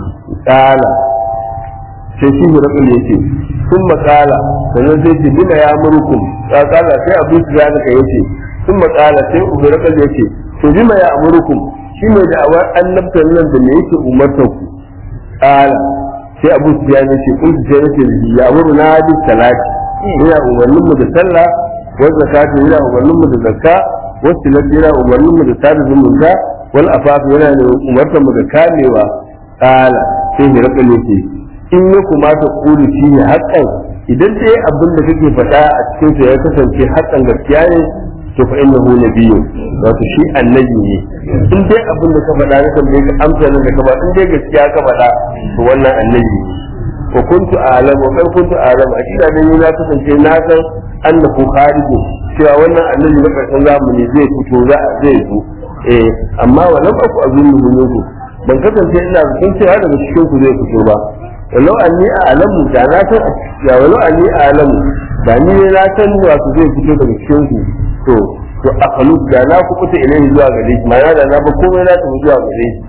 [SPEAKER 2] kala sai shi rabin yake sun makala sannan sai ce bina ya murkum ya kala sai abu su ya ka yace sun makala sai ubarakal yace to bima ya amurukum shi mai da awar annabtan nan da me yake umartar ku kala sai abu su ya ce kun su sai nace ya amuru na bi salati ina umarnin mu da sallah wa zakati ina umarnin mu da zakka wa silati ina umarnin mu da sada zumunta wal afaf yana da umartar mu da kamewa kala sai hirakal yace in ya kumata kulu shi ne haƙƙan idan dai abin da kake faɗa a cikin sa ya kasance haƙƙan gaskiya ne to fa innahu nabiyyu wato shi annabi ne in dai abin da ka faɗa na tambaye ka amsa nan da ka ba in dai gaskiya ka faɗa to wannan annabi ne wa kuntu a'lamu wa kan kuntu a'lamu a cikin nan na kasance na san annahu kharijo cewa wannan annabi na karshen zamani zai fito za zai zo eh amma wa lam aku azunnu minkum ban kasance ina san cewa daga cikin ku zai fito ba walau anni a'lamu da na san ya walau anni a'lamu da ni ne na san wato zai fito daga cikin ku to to akalu da na ku kuta ilai zuwa gare shi ma'ana da na ba komai na tafi zuwa gare shi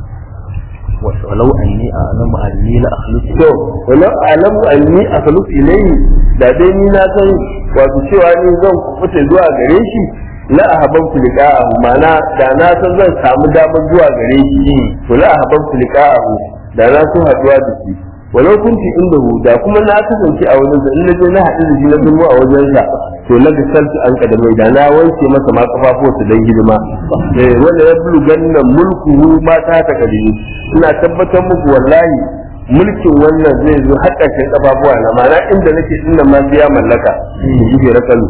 [SPEAKER 1] ولو أني أعلم أني لأخلص
[SPEAKER 2] to walau a'lamu anni akalu ilai da dai ni na san wato cewa ni zan kuta zuwa gare shi la ahabbtu liqa'ahu ma'ana da na san zan samu damar zuwa gare shi to la ahabbtu liqa'ahu da na so haduwa da shi walau kunti inda hu da kuma na kasance a wajen in na je na haɗu da shi na zama a wajen sa to na ga saltu an kadamai da na wanke masa ma kafafuwarsa dan hidima eh wanda ya bulu ganna mulkuhu ma ta ta kadini ina tabbatar muku wallahi mulkin wannan zai zo har ƙarshen kafafuwa na ma'ana inda nake inda ma biya mallaka in ji rakalu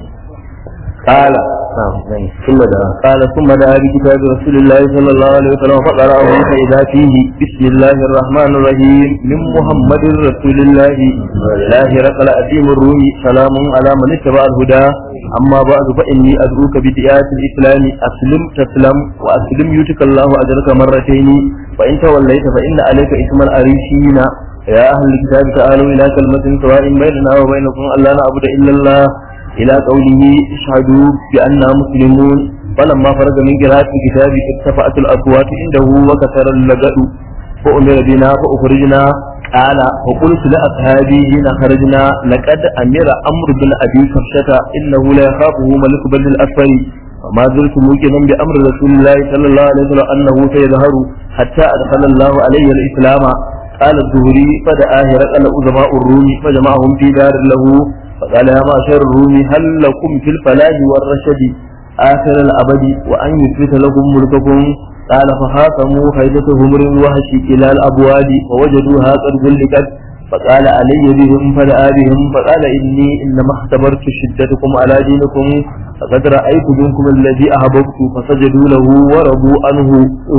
[SPEAKER 2] kala ثم دعا
[SPEAKER 1] قال ثم دعا بكتاب رسول الله صلى الله عليه وسلم فقرأه فإذا فيه بسم الله الرحمن الرحيم من محمد رسول الله الله رقل أديم الروم سلام على من اتبع الهدى أما بعد فإني أدعوك بدعاية الإسلام أسلم تسلم وأسلم يؤتك الله أجرك مرتين وإن توليت فإن عليك اسم الأريشين يا أهل الكتاب تعالوا إلى كلمة سواء بيننا وبينكم ألا نعبد إلا الله إلى قوله اشهدوا بأننا مسلمون فلما فرغ من قراءة الكتاب ارتفعت الأصوات عنده وكثر اللجأ فأمر بنا فأخرجنا قال وقلت لأصحابي حين خرجنا لقد أمر أمر بن أبي كبشة إنه لا يخافه ملك بن الأسفل وما زلت موقنا بأمر رسول الله صلى الله عليه وسلم أنه سيظهر حتى أدخل الله علي الإسلام قال الزهري فدعا هرقل أزماء الروم فجمعهم في دار له فقال يا معشر الروم هل لكم في الفلاح والرشد آخر الأبد وأن يثبت لكم ملككم قال فخاصموا خيبة همر وهش إلى الأبواب ووجدوها قد غلقت فقال علي بهم فدعا بهم فقال إني إنما اختبرت شدتكم على دينكم فقد رأيت منكم الذي أحببت فسجدوا له ورضوا عنه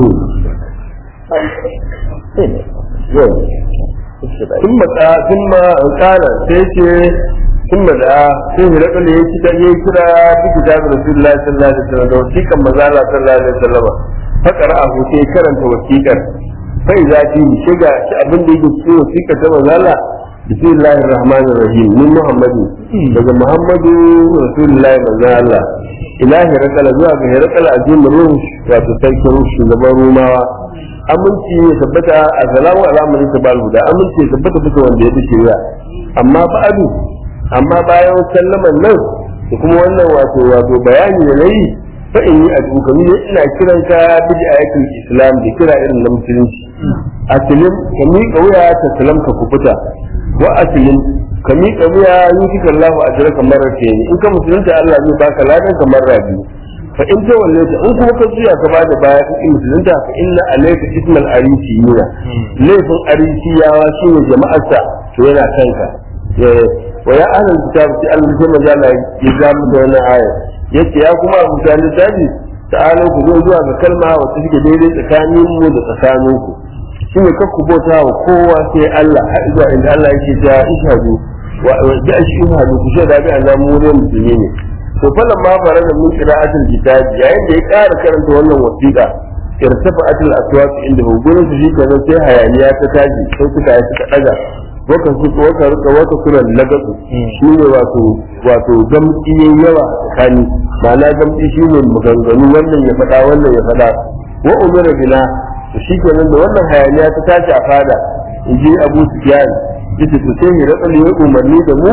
[SPEAKER 2] ثم ثم قال سيتي ثم دعا sai hirakal ya kira ya kira bi kitab Rasulullah sallallahu alaihi wasallam da wasiƙan manzo Allah sallallahu alaihi wasallam fa qara'ahu sai karanta wasiƙar sai zafi shiga shi abin da yake cikin wasiƙar ta manzo Allah bismillahir rahmanir rahim min muhammadu daga muhammadu Rasulullah manzo Allah ilahi rakala zuwa ga hirakal azim ruh wato sarkin shugaban rumawa aminci ya tabbata a salamu al'amari ta balhuda aminci ya tabbata bisa wanda ya fi shirya amma ba'adu amma bayan sallaman nan da kuma wannan wato wato bayani da nayi fa in yi addu'a ni ina kiran ka bidi ayatul islam da kira irin na musulunci aslim ka miƙa wuya ta salam ka kubuta wa aslim ka miƙa wuya yutika Allah ajraka marratayn in ka musulunta Allah zai baka ladan ka marra biyu fa in ta wallaita in kuma ka juya ka bada baya ka in musulunta fa inna alayka ismal arisiyina laifin arisiyawa shine jama'arsa to yana kanka wa ya ahlul kitab sai Allah sai manzo Allah ya ga mu da wannan aya yace ya kuma abu ta littafi ta'ala ku zo zuwa ga kalma wacce take daidai tsakanin mu da tsakanin ku shine kar ku bauta wa kowa sai Allah har zuwa inda Allah yake ta ishadu wa da ishadu ku shaida bi annabi mu ne musulmi ne to falan ma fara da mun qira'atul kitab yayin da ya ƙara karanta wannan wasiƙa irtafa'atul aswaq inda gurin su shi kenan sai hayaniya ta tashi sai suka yi suka daga waka su waka rika waka sura lagasu shine wato wato gamki yayi yawa tsakani ma'ana gamki shine maganganu wannan ya faɗa wannan ya faɗa wa umira bina to shi kenan da wannan hayaniya ta tashi a fada in ji Abu Sufyan yace to sai ya rika ne umarni da mu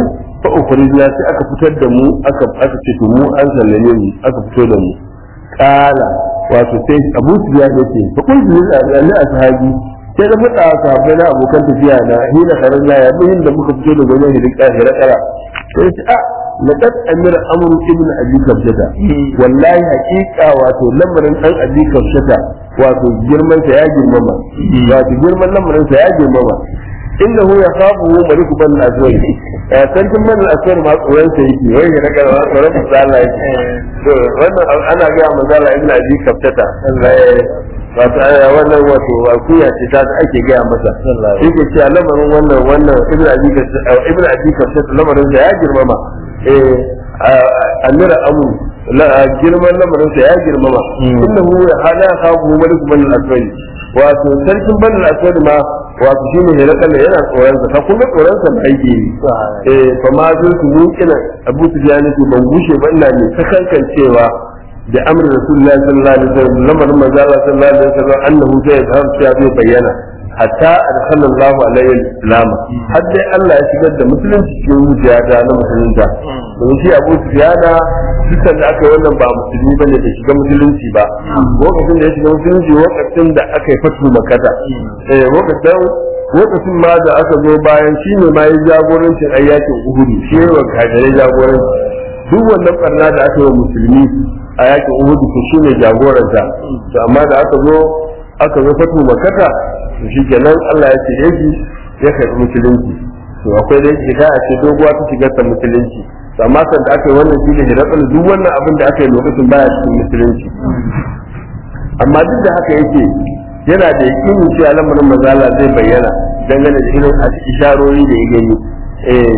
[SPEAKER 2] fa ukhrijna sai aka fitar da mu aka aka ce to mu an sallame mu aka fito da mu kala wato sai Abu Sufyan yace fa kuntu lil ashabi sai da fada sahabbai na abokan tafiya na hina karalla ya bin da muka fito da wajen hidika hirakara sai ce a laqad amira amru ibn abi kabjata wallahi haqiqa wato lamarin dan abi kabjata wato girman sa ya girmama wato girman lamarin sa ya girmama innahu yakhafu malik ban al-aswad sarkin ban al-aswad ma tsoron sa yake wai ya daga wa tsoron sa Allah yake to wannan ana ga manzala ibn abi kabjata wato wannan wato akuya ce ta ake gaya masa shi ke cewa lamarin wannan wannan ibn abi ibn abi kabjata lamarin sa ya girmama eh amira amu girman lamarin sa ya girmama innahu ya hada khafu malik ban al-aswad wato sarkin ban al-aswad ma wato shine ne rakan da yana tsoron sa kuma tsoron sa mai ke eh fa ma zai su mukina abu sufyan ce ban gushe ba ina ne sakankancewa da amrin rasulullahi sallallahu alaihi wasallam lamarin manzo Allah sallallahu alaihi wasallam annahu zai fahim cewa zai bayyana hatta adkhalallahu alaihi al-islam har dai Allah ya shigar da musulunci cikin zuciya ta na musulunta domin shi Abu Sufyan dukkan da aka yi wannan ba musulmi bane da shiga musulunci ba lokacin da ya shiga musulunci lokacin da aka yi fatu makata eh lokacin lokacin ma da aka zo bayan shi ne ma ya jagorancin ayyakin uhudu shi ne wa kafirai jagoranci duk wannan barna da aka yi wa musulmi a yakin uhudu to shi ne jagoranta to amma da aka zo aka zo fatu makata to shi kenan Allah ya ce shi ya karɓi musulunci to akwai da yake a ce doguwa ta shigar ta musulunci to amma kan da aka yi wannan shi ne hirakal duk wannan abin da aka yi lokacin baya cikin musulunci amma duk da haka yake yana da yakinin cewa lamarin mazala zai bayyana dangane da irin isharori da ya gani eh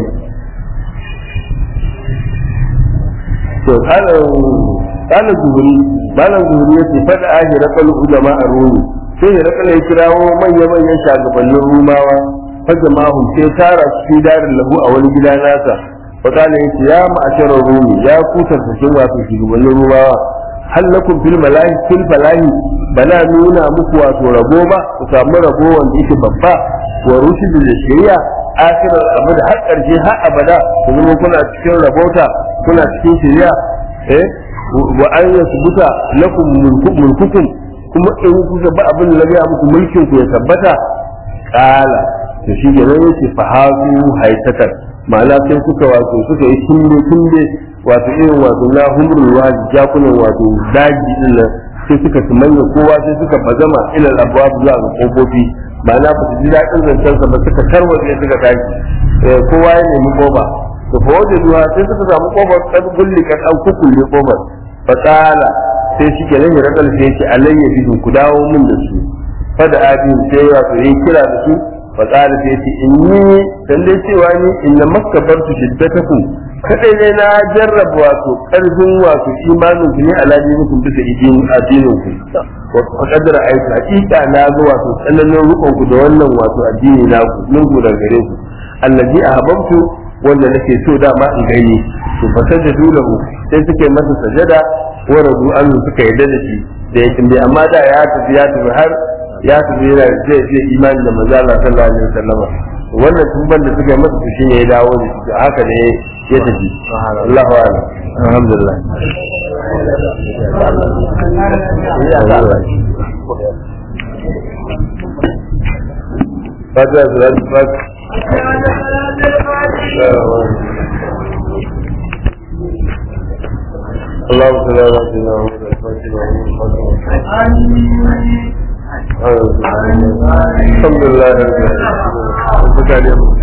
[SPEAKER 2] to kana zuhuri malam zuhuri yace fada ahirakal ulama a rumi sai ya raka ya kirawo manya-manyan shagabannin rumawa fa jama'u sai tara su fi darin lahu a wani gida nasa fa kana yace ya ma'asharar rumi ya kutar cikin wato shugabannin rumawa hal lakum fil malahi fil falahi bana nuna muku wato rabo ba ku samu rabo wanda yake babba wa rushidu da shari'a akirar abu da har karshe har abada ku zama kuna cikin rabota kuna cikin shari'a eh wa an yasbuta lakum mulkukum kuma in kuka ba abin da ya muku mulkin ku ya tabbata kala to shi ke nan yake fahazu haitatar ma'ana sai kuka wato suka yi tunde tunde wato irin wato na humrul wadi jakunan wato daji din nan sai suka tumanya kowa sai suka bazama ila abwab zuwa ga kofofi ma'ana ba su ji daɗin zancen sa ba suka tarwaje suka tashi kowa ya nemi koba to fa wajen zuwa sai suka samu kofar kan gulli kan an kukulle kofar fa kala sai shi kenan ya rakal sai yake alayya bidu ku dawo min da su fada abin sai ya so yi kira da su fa qala sai yace inni dan dai cewa ni inna makkabartu shiddatakum kadai ne na jarraba wato karfin wato imanin ku ne alaji mukum bisa idin addinin ku wa qadara ai hakika na ga wato tsananin rukun ku da wannan wato addini na ku mun ku daga gare ku allazi ahbabtu wanda nake so dama in gani to fa sajadu lahu sai suke masa sajada wa radu an suka yarda da shi da yake dai amma da ya tafi ya tafi har ya tafi yana zai zai imani da manzo Allah sallallahu alaihi wasallam wannan tumban da suka yi masa to shine ya dawo da shi haka ne ya tafi Allahu a'lam alhamdulillah Fatiha salatu fatiha اللهم صل على سيدنا محمد الحمد لله رب العالمين